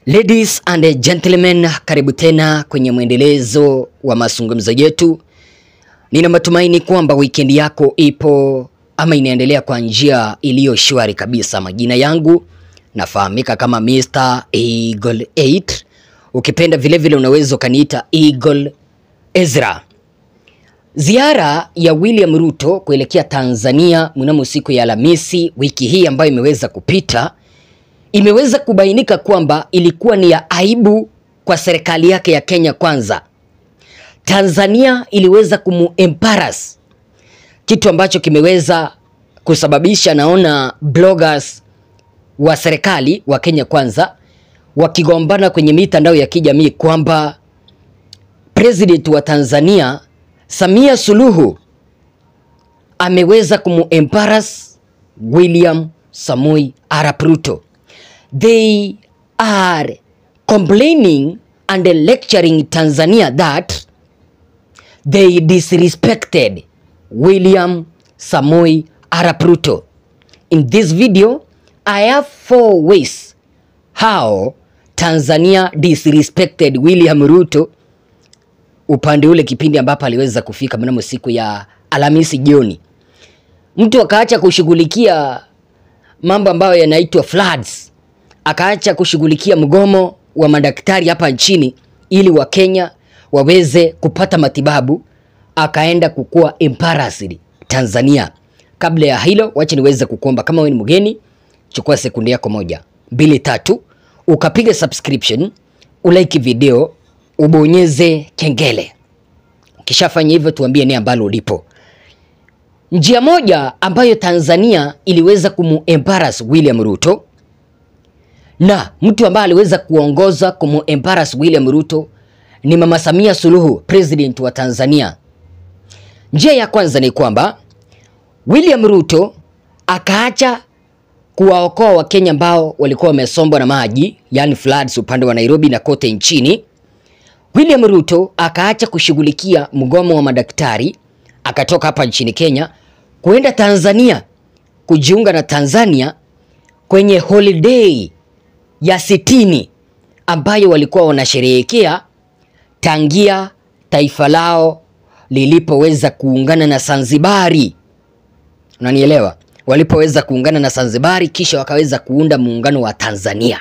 Ladies and gentlemen, karibu tena kwenye mwendelezo wa mazungumzo yetu. Nina matumaini kwamba weekend yako ipo ama inaendelea kwa njia iliyo shwari kabisa. Majina yangu nafahamika kama Mr. Eagle 8. Ukipenda vile vile unaweza ukaniita Eagle Ezra. Ziara ya William Ruto kuelekea Tanzania mnamo siku ya Alhamisi wiki hii ambayo imeweza kupita imeweza kubainika kwamba ilikuwa ni ya aibu kwa serikali yake ya Kenya Kwanza. Tanzania iliweza kumuembarrass, kitu ambacho kimeweza kusababisha naona bloggers wa serikali wa Kenya Kwanza wakigombana kwenye mitandao ya kijamii kwamba president wa Tanzania Samia Suluhu ameweza kumuembarrass William Samoei Arap Ruto. They are complaining and lecturing Tanzania that they disrespected William Samoei Arap Ruto. In this video, I have four ways how Tanzania disrespected William Ruto upande ule kipindi ambapo aliweza kufika mnamo siku ya Alhamisi jioni. Mtu akaacha kushughulikia mambo ambayo yanaitwa floods, akaacha kushughulikia mgomo wa madaktari hapa nchini ili Wakenya waweze kupata matibabu, akaenda kukuwa embarrassed Tanzania. Kabla ya hilo, wacha niweze kukuomba kama wewe ni mgeni, chukua sekunde yako moja mbili tatu, ukapiga subscription, ulike video, ubonyeze kengele. Ukishafanya hivyo, tuambie ni ambalo ulipo. Njia moja ambayo Tanzania iliweza kumuembarrass William Ruto na mtu ambaye aliweza kuongoza kumuembarrass William Ruto ni Mama Samia Suluhu, president wa Tanzania. Njia ya kwanza ni kwamba William Ruto akaacha kuwaokoa Wakenya ambao walikuwa wamesombwa na maji, yani floods upande wa Nairobi na kote nchini. William Ruto akaacha kushughulikia mgomo wa madaktari, akatoka hapa nchini Kenya kuenda Tanzania kujiunga na Tanzania kwenye holiday ya sitini ambayo walikuwa wanasherehekea tangia taifa lao lilipoweza kuungana na Zanzibari. Unanielewa? Walipoweza kuungana na Zanzibari kisha wakaweza kuunda muungano wa Tanzania.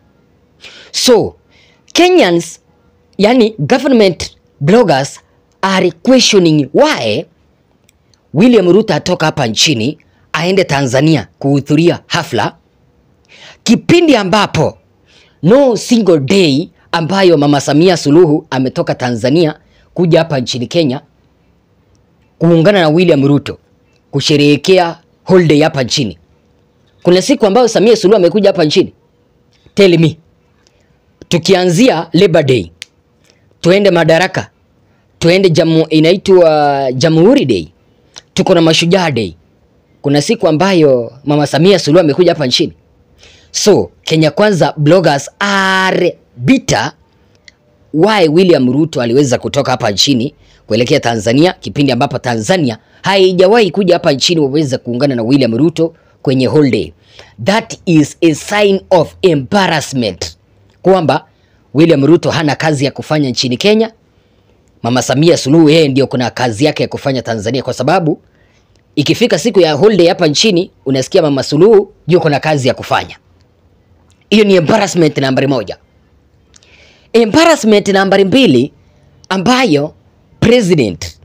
So, Kenyans yani government bloggers are questioning why William Ruto atoka hapa nchini aende Tanzania kuhudhuria hafla kipindi ambapo no single day ambayo Mama Samia Suluhu ametoka Tanzania kuja hapa nchini Kenya kuungana na William Ruto kusherehekea holiday hapa nchini. Kuna siku ambayo Samia Suluhu amekuja hapa nchini? Tell me. Tukianzia Labor Day, tuende Madaraka, tuende jamu, inaitwa Jamhuri Day, tuko na Mashujaa Day. Kuna siku ambayo Mama Samia Suluhu amekuja hapa nchini? So Kenya Kwanza bloggers are bitter why William Ruto aliweza kutoka hapa nchini kuelekea Tanzania kipindi ambapo Tanzania haijawahi kuja hapa nchini waweze kuungana na William Ruto kwenye holiday. That is a sign of embarrassment kwamba William Ruto hana kazi ya kufanya nchini Kenya. Mama Samia Suluhu yeye ndio kuna kazi yake ya kufanya Tanzania, kwa sababu ikifika siku ya holiday hapa nchini unasikia Mama Suluhu yuko na kazi ya kufanya. Hiyo ni embarrassment nambari moja. Embarrassment nambari mbili ambayo president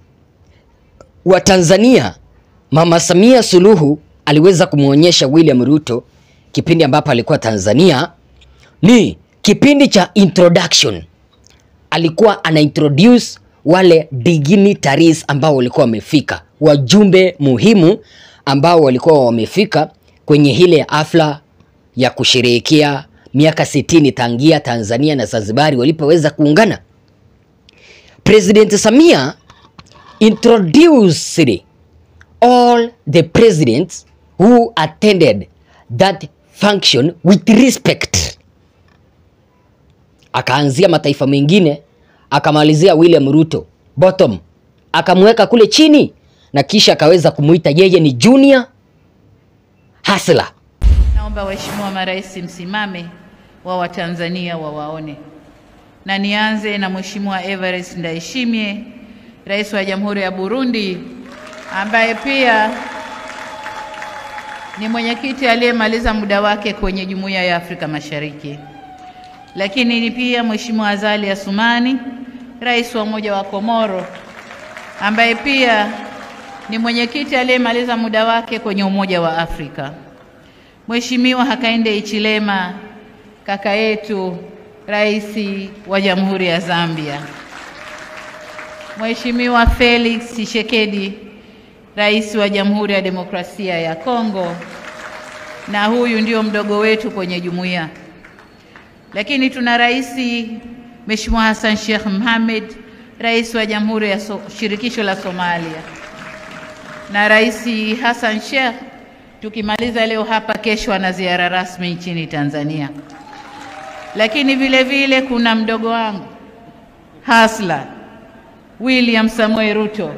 wa Tanzania Mama Samia Suluhu aliweza kumwonyesha William Ruto kipindi ambapo alikuwa Tanzania ni kipindi cha introduction. Alikuwa ana introduce wale dignitaries ambao walikuwa wamefika, wajumbe muhimu ambao walikuwa wamefika kwenye ile hafla ya kusherehekea miaka sitini tangia Tanzania na Zanzibari walipoweza kuungana. President Samia introduced all the presidents who attended that function with respect. Akaanzia mataifa mengine akamalizia William Ruto bottom, akamweka kule chini na kisha akaweza kumuita yeye ni junior hustler. Naomba waheshimiwa marais msimame wa Watanzania wawaone. Na nianze na Mheshimiwa Evarist Ndayishimiye, Rais wa Jamhuri ya Burundi, ambaye pia ni mwenyekiti aliyemaliza muda wake kwenye Jumuiya ya Afrika Mashariki. Lakini ni pia Mheshimiwa Azali Assoumani, Rais wa Umoja wa Komoro, ambaye pia ni mwenyekiti aliyemaliza muda wake kwenye Umoja wa Afrika. Mheshimiwa Hakainde Hichilema, kaka yetu, Rais wa Jamhuri ya Zambia. Mheshimiwa Felix Tshisekedi, Rais wa Jamhuri ya Demokrasia ya Kongo, na huyu ndio mdogo wetu kwenye jumuiya. Lakini tuna rais Mheshimiwa Hassan Sheikh Mohamed, Rais wa Jamhuri ya so Shirikisho la Somalia, na Rais Hassan Sheikh tukimaliza leo hapa, kesho ana ziara rasmi nchini Tanzania. Lakini vile vile kuna mdogo wangu Hasla William Samoei Ruto,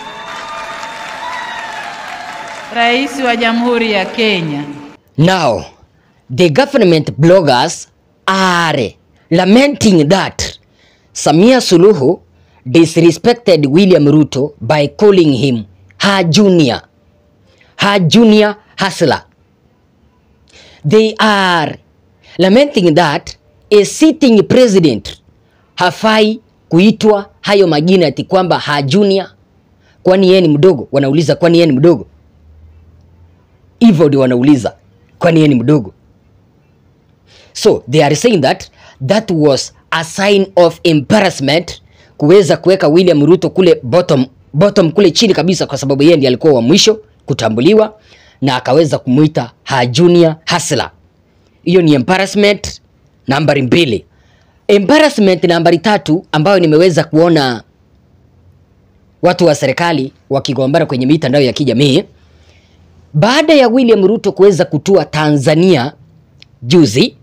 Rais wa Jamhuri ya Kenya. Now, the government bloggers are lamenting that Samia Suluhu disrespected William Ruto by calling him her junior, her junior hustler. They are lamenting that a sitting president hafai kuitwa hayo majina ati kwamba her junior, kwani yeye ni mdogo. Wanauliza kwani yeye ni mdogo? Hivyo ndio wanauliza kwani yeye ni mdogo. So they are saying that that was a sign of embarrassment kuweza kuweka William Ruto kule bottom, bottom kule chini kabisa, kwa sababu yeye ndiye alikuwa wa mwisho kutambuliwa na akaweza kumuita her junior hustler. Hiyo ni embarrassment nambari mbili. Embarrassment nambari tatu ambayo nimeweza kuona watu wa serikali wakigombana kwenye mitandao ya kijamii baada ya William Ruto kuweza kutua Tanzania juzi,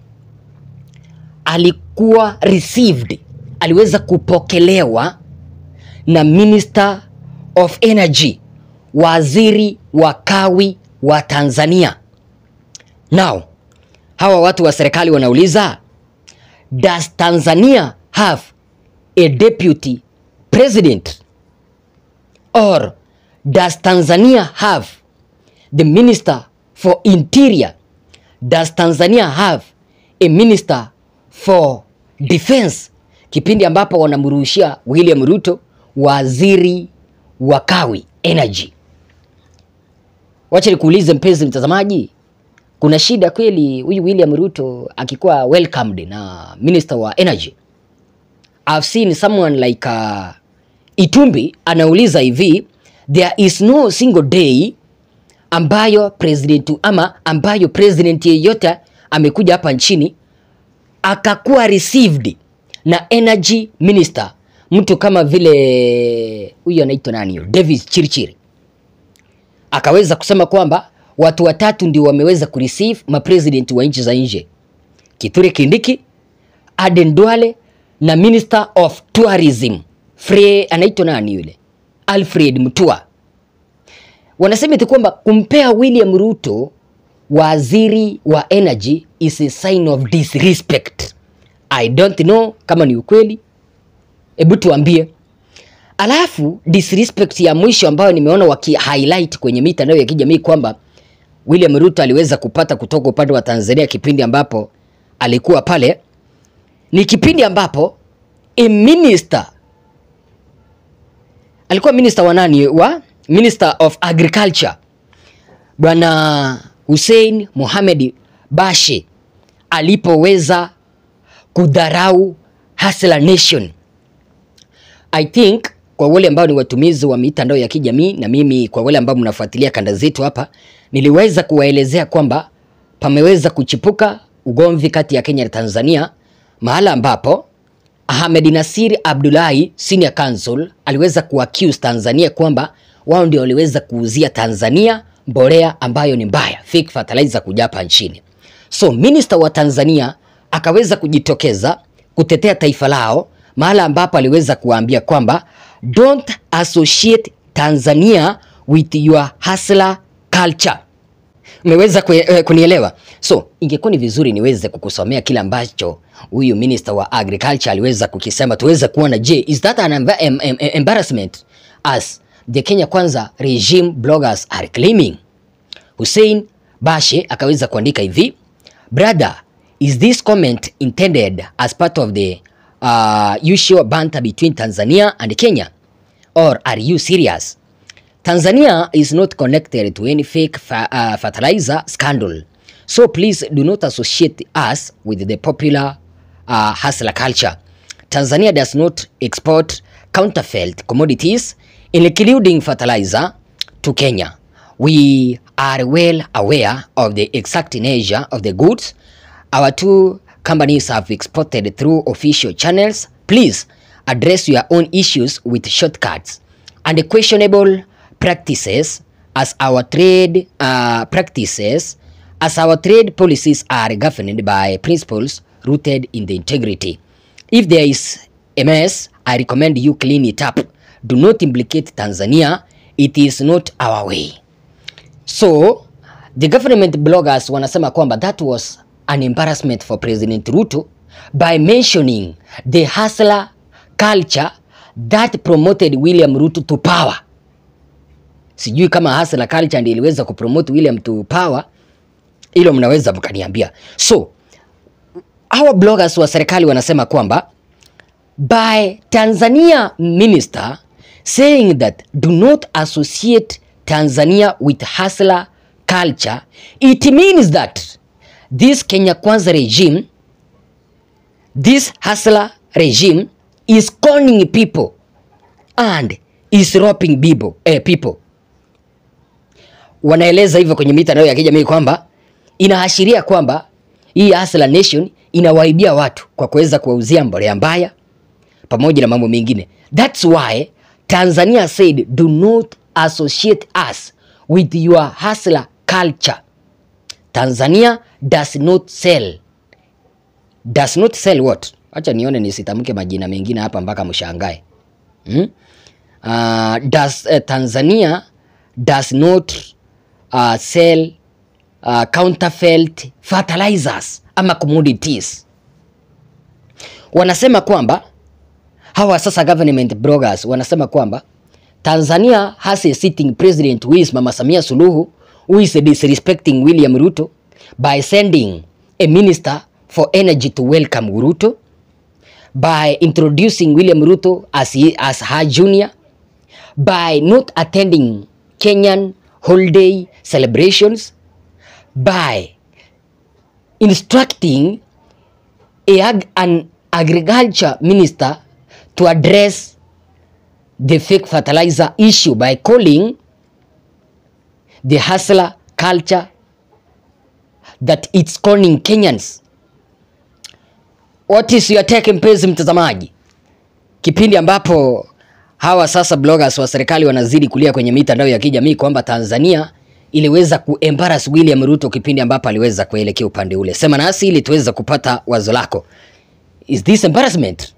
alikuwa received, aliweza kupokelewa na Minister of Energy, waziri wa kawi wa Tanzania. Now, hawa watu wa serikali wanauliza, does Tanzania have a deputy president or does Tanzania have the minister for interior does Tanzania have a minister for defense kipindi ambapo wanamrushia William Ruto waziri wa kawi energy. Wacha nikuulize mpenzi mtazamaji, kuna shida kweli huyu William Ruto akikuwa welcomed na minister wa energy? I've seen someone like uh, Itumbi anauliza hivi, there is no single day ambayo president ama ambayo president yeyote amekuja hapa nchini akakuwa received na energy minister, mtu kama vile huyu anaitwa nani, Davis Chirchir, akaweza kusema kwamba watu watatu ndio wameweza kureceive mapresident wa nchi za nje, Kithure Kindiki, Aden Duale na minister of tourism Fre, anaitwa nani yule, Alfred Mutua wanasema eti kwamba kumpea William Ruto waziri wa energy is a sign of disrespect. I don't know kama ni ukweli, hebu tuambie. Alafu disrespect ya mwisho ambayo nimeona waki highlight kwenye mitandao ya kijamii kwamba William Ruto aliweza kupata kutoka upande wa Tanzania kipindi ambapo alikuwa pale, ni kipindi ambapo a minister alikuwa minister wa nani wa Minister of Agriculture Bwana Hussein Mohamed Bashe alipoweza kudharau Hustler Nation. I think kwa wale ambao ni watumizi wa mitandao ya kijamii na mimi kwa wale ambao mnafuatilia kanda zetu hapa, niliweza kuwaelezea kwamba pameweza kuchipuka ugomvi kati ya Kenya na Tanzania, mahala ambapo Ahmed Nasir Abdullahi Senior Counsel aliweza kuaccuse Tanzania kwamba wao ndio waliweza kuuzia Tanzania mbolea ambayo ni mbaya, fake fertilizer kuja hapa nchini. So minister wa Tanzania akaweza kujitokeza kutetea taifa lao, mahala ambapo aliweza kuwaambia kwamba don't associate Tanzania with your hustler culture. Umeweza kue- eh, kunielewa? So ingekuwa ni vizuri niweze kukusomea kile ambacho huyu minister wa agriculture aliweza kukisema, tuweze kuona, je, is that an emba- em, em, em, embarrassment as the Kenya Kwanza regime bloggers are claiming. Hussein Bashe akaweza kuandika hivi, brother, is this comment intended as part of the uh, usual banter between Tanzania and Kenya or are you serious? Tanzania is not connected to any fake fa uh, fertilizer scandal. So please do not associate us with the popular uh, hustler culture. Tanzania does not export counterfeit commodities, including fertilizer, to Kenya. We are well aware of the exact nature of the goods our two companies have exported through official channels. Please address your own issues with shortcuts and questionable practices as our trade uh, practices as our trade policies are governed by principles rooted in the integrity. If there is a mess, I recommend you clean it up. Do not implicate Tanzania. It is not our way. So the government bloggers wanasema kwamba that was an embarrassment for President Ruto by mentioning the hustler culture that promoted William Ruto to power. Sijui kama hustler culture ndiyo iliweza kupromote William to power, hilo mnaweza mkaniambia. So hawa bloggers wa serikali wanasema kwamba by Tanzania minister saying that do not associate Tanzania with hustler culture, it means that this Kenya Kwanza regime, this hustler regime is conning people and is robbing people, eh, people. Wanaeleza hivyo kwenye mitandao ya kijamii kwamba inaashiria kwamba hii hustler nation inawaibia watu kwa kuweza kuwauzia mbolea mbaya pamoja na mambo mengine. That's why Tanzania said do not associate us with your hustler culture. Tanzania does not sell. Does not sell what? Acha nione nisitamke majina mengine hapa mpaka mshangae. Hmm? Uh, does, uh, Tanzania does not uh, sell uh, counterfeit fertilizers ama commodities. Wanasema kwamba hawa sasa government bloggers wanasema kwamba Tanzania has a sitting president who is Mama Samia Suluhu who is disrespecting William Ruto by sending a minister for energy to welcome Ruto by introducing William Ruto as, he, as her junior by not attending Kenyan holiday celebrations by instructing a, ag- an agriculture minister to address the fake fertilizer issue by calling the hustler culture that it's conning Kenyans. What is your take mpenzi mtazamaji? Kipindi ambapo hawa sasa bloggers wa serikali wanazidi kulia kwenye mitandao ya kijamii kwamba Tanzania iliweza kuembarrass William Ruto kipindi ambapo aliweza kuelekea upande ule. Sema nasi ili tuweze kupata wazo lako. Is this embarrassment?